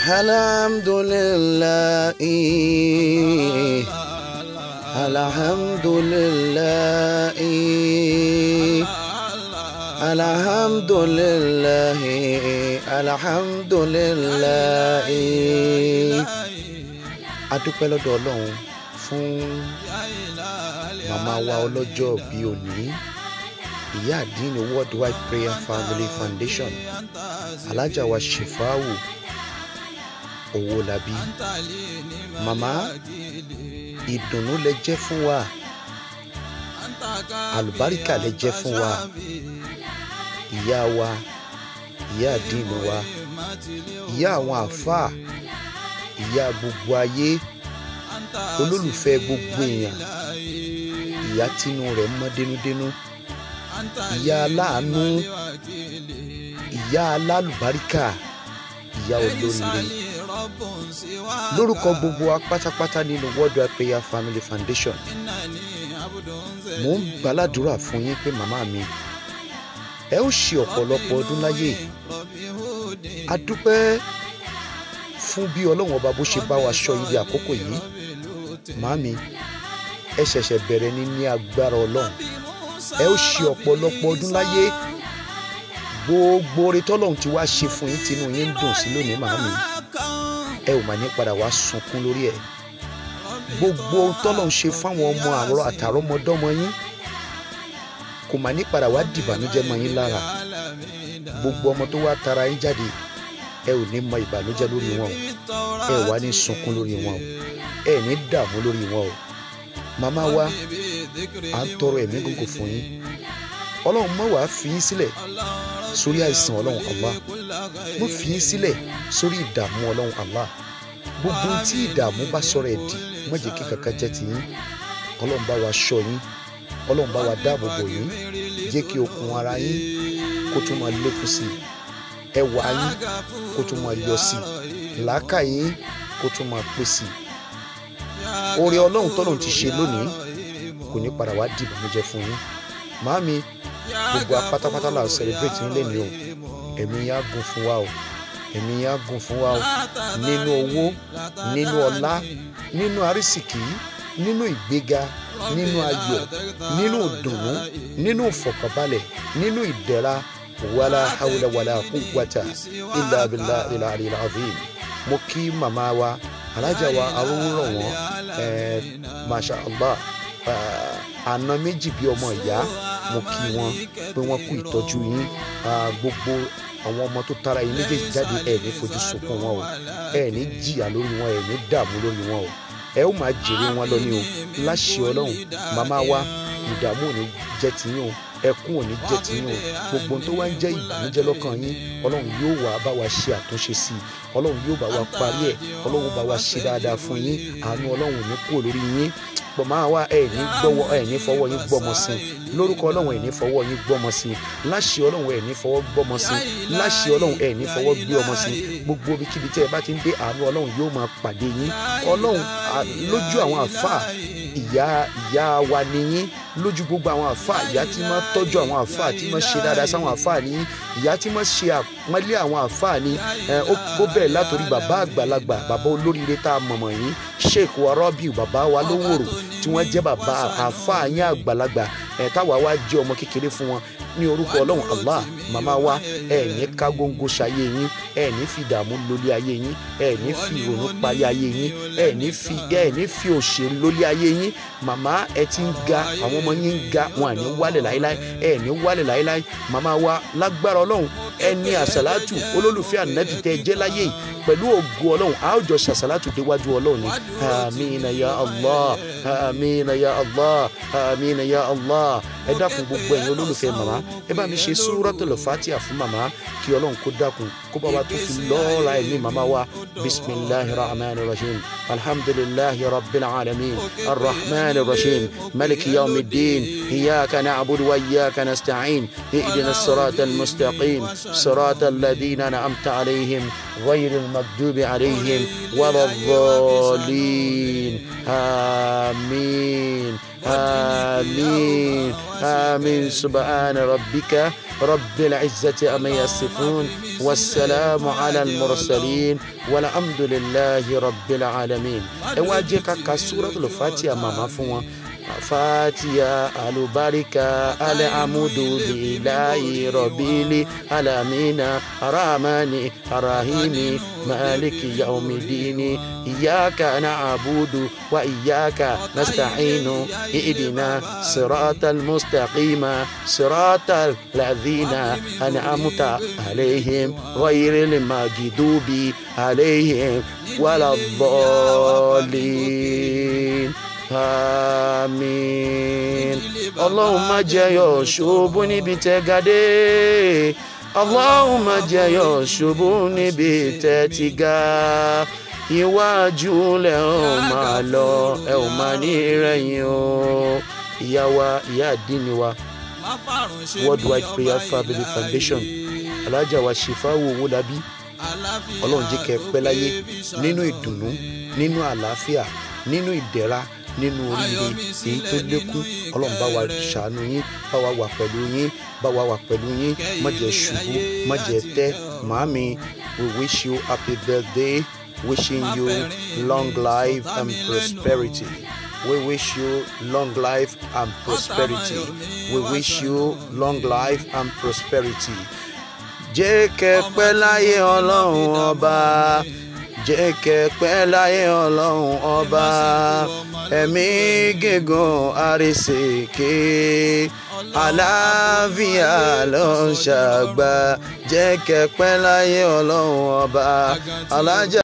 الحمد لله الحمد لله الحمد لله الحمد لله adúpẹ́ lọ́dọ̀ ọlọ́run fún màmá wa ọlọ́jọ́ bíi òní ìyá àdínní worldwide prayer family foundation alájà wa ṣèfáwò owólabí màmá ìdùnnú lẹ jẹ́ fún wa àlùbáríkà lẹ jẹ́ fún wa ìyá wa ìyá àdínní wa ìyá àwọn àáfàá ìyá gbogbo ayé olólùfẹ́ gbogbo èèyàn ìyá tínú rẹ̀ mọ́ dénúdénú ìyá aláàánú ìyá alálùbáríkà ìyá olóríire lórúkọ gbogbo wa pátápátá nínú worldwide prayer family foundation mò ń gbàládùra fún yín pé màmá mi ẹ ó ṣe ọ̀pọ̀lọpọ̀ ọdún láyé a dúpẹ́ fún bí ọlọ́run ọba bó ṣe bá wa ṣọ́ ibi àkókò yìí màmí ẹ ṣẹ̀ṣẹ̀ bẹ̀rẹ̀ ní ní agbára ọlọ́run ẹ ó ṣe ọ̀pọ̀lọpọ̀ ọdún láyé gbogbo oore tọ́lọ́run ti wá ṣe fún yín tinú yín ń dùn sí lónìí màmí ẹ ò mà ní padà wá sunkún lórí ẹ gbogbo ohun tọ́lọ́run ṣe fáwọn ọmọ àrọ àtàrọmọdọ́mọ yín kò mà ní padà wá dìbànújẹ́ mọ́ yín lára gbogbo ọmọ tó wá tara yín jáde ẹ ò ní mọ ìbànújẹ́ lórí wọn o ẹ wà ní sunkún lórí wọn o ẹ ní dààmú lórí wọn o màmá wa à ń tọrọ ẹ̀mí gbogbo fún yín ọlọ́run má wàá fi yín sílẹ̀ sórí àìsàn ọlọ́run Allah má fi yín sílẹ̀ sórí ìdààmú ọlọ́run Allah gbogbo tí ìdààmú bá sọ̀rọ̀ ẹ̀ dì má jẹ́ kí kankan jẹ́ ti yín ọlọ́run bá wa ṣọ́ yín ọlọ́run bá wa dáàbò bò yín jẹ́ kí okun ara yín kó tún máa lékún sí i ẹwà yín kó tún máa yọ sí i làákà yín kó tún máa pé sí i oore ọlọ́run tọ́lọ́run ti ṣe lónìí kò ní padà wá di ìbànújẹ́ fún yín màámi gbogbo apátápátá là ń celebrate yín lẹ́nu o ẹ̀mí yín á gùn fún wa o ẹ̀mí yín á gùn fún wa o nínú owó nínú ọlá nínú àrísìkí nínú ìgbéga nínú ayọ̀ nínú ìdùnnú nínú ìfọ̀kànbalẹ̀ nínú ìdẹ̀ra wala hawla wala quwwata illa billahi al-ali al-azim mo kí màmá wa alájà wa arúgbó wọn ẹẹ masha allah àna méjì bí ọmọ ìyá mo kí wọn pé wọn kú ìtọ́jú yín gbogbo àwọn ọmọ tó tara yín méjèèjì jáde ẹ ní fojú sunkún wọn o ẹ ní jìyà lórí wọn ẹ ní dààmú lórí wọn o ẹ ó máa jèrè wọn lọ ní o láṣẹ ọlọ́run màmá wa ìdààmú ò ní jẹ́ tiyín o ẹkún ò ní jẹ́ tiyín o gbogbo tó wá ń jẹ́ ìbànújẹ́ lọ́kàn yín ọlọ́run yóò wá bá wa ṣe àtúnṣe sí i ọlọ́run yóò bá wa parí ẹ̀ ọlọ́run bá wa ṣe dáadáa fún yín àánú ọlọ́run ò ní kúrò lórí yín pọ̀ máa wá ẹ̀ ní gbọ́wọ́ ẹ̀ ní fọwọ́ yín gbọ́mọ sí i lórúkọ ọlọ́run ẹ̀ ní fọwọ́ yín gbọ́mọ sí i láṣẹ ọlọ́run ẹ̀ ní fọwọ́ gbọ́mọ sí i láṣẹ ọlọ́run ẹ̀ ní fọwọ́ gbé ọmọ sí i gbogbo ibikíbi tẹ́ ẹ bá ti ń dé àánú ọlọ́run yóò máa pàdé yín ọlọ́run lójú àwọn àfáà ìyá ìyá wa nìyín lójú gbogbo àwọn àfáà ìyá tí máa tọ́jú àwọn àfáà tí máa ṣe dáadáa sáwọn àfáà ní ìyá tí máa ṣe àpọ́nlé àwọn àfáà ní ó bẹ̀rẹ̀ látòrí bàbá àgbàlagbà bàbá olóríire tá a mọ̀mọ̀ yín sheikh warabiu bàbá wa lówòrò tí wọ́n jẹ́ bàbá àfáà yín àgbàlagbà táwa wá jẹ́ ọmọ kékeré fún wọn ní orúkọ ọlọ́run allah màmá wa ẹ ní ká góńgó ṣayé yín ẹ ní fi ìdààmú lólé ayé yín ẹ ní fi ìrònú parí ayé yín ẹ ní fi ẹ ní fi òṣèlú lólé ayé yín màmá ẹ ti ń ga àwọn ọmọ yín ń ga wọn à ní wálẹ̀ láéláé ẹ ní wálẹ̀ láéláé màmá wa lágbára ọlọ́run ẹ ní àṣàlátù olólùfẹ́ ànábì tẹ́ ẹ jẹ́ láyé yìí pẹ̀lú ògo ọlọ́run a ó jọ ṣàṣàlátù déwájú ọlọ́run ni amina ya allah amina ya allah amina ya allah ẹ dákun gbogbo ẹ̀yin olólùfẹ́ màmá ẹ bá mi ṣe súrọ́tòlù fatiha fún màmá kí ọlọ́run kó dákun kó bá wa tó fi lọ́ọ́ra ẹ̀mí màmá wa bisimilahi rahman rahim alhamdulilahi rabbil alamin arrahman rahim maliki yawmi din iyaka na'budu wa iyaka nasta'in ihdina sirata almustaqim sirata alladhina an'amta alayhim غير المغضوب عليهم ولا الضالين آمين آمين آمين سبحان ربك رب العزة أما يصفون والسلام على المرسلين والحمد لله رب العالمين اواجهك كسورة الفاتحة ماما فوا fatiya alubarika alamudu lilayi robili alamina aramani arahimi maliki yaumidini iyaka na'budu wa iyaka nasta'inu idina sirata almustaqima sirata alladhina an'amta عليهم غير المغضوب عليهم ولا الضالين àmín ọlọ́run má jẹyọ ṣubú níbi tẹ́ gàdé ọlọ́run má jẹyọ ṣubú níbi tẹ́ ti ga iwájú lẹ ò máa lọ ẹ ò máa ní rẹ̀yìn o ìyá wa ìyá àdínní wa worldwide prayer family foundation alájà wa ṣèfáwò owó labí ọlọ́run jẹ́ kẹ́ pẹ́ láyé nínú ìdùnnú nínú àlàáfíà nínú ìdẹ̀ra nínú oríire èyí tó lékún ọlọ́run bá wa ṣàánú yín bá wa wà pẹ̀lú yín bá wa wà pẹ̀lú yín má jẹ́ ṣubú má jẹ́ tẹ́ màámi we wish you happy birthday wishing you long life and prosperity. We wish you long life and prosperity. We wish you long life and prosperity. Jẹ́ kẹ́ pẹ́ láyé ọlọ́run ọba jẹ́ kẹ́ pẹ́ láyé ọlọ́run ọba ẹ̀mí gígùn àrísèké àlàáfíà ló ń ṣàgbà jẹ́ kẹ́ pẹ́ láyé ọlọ́run ọba alájà.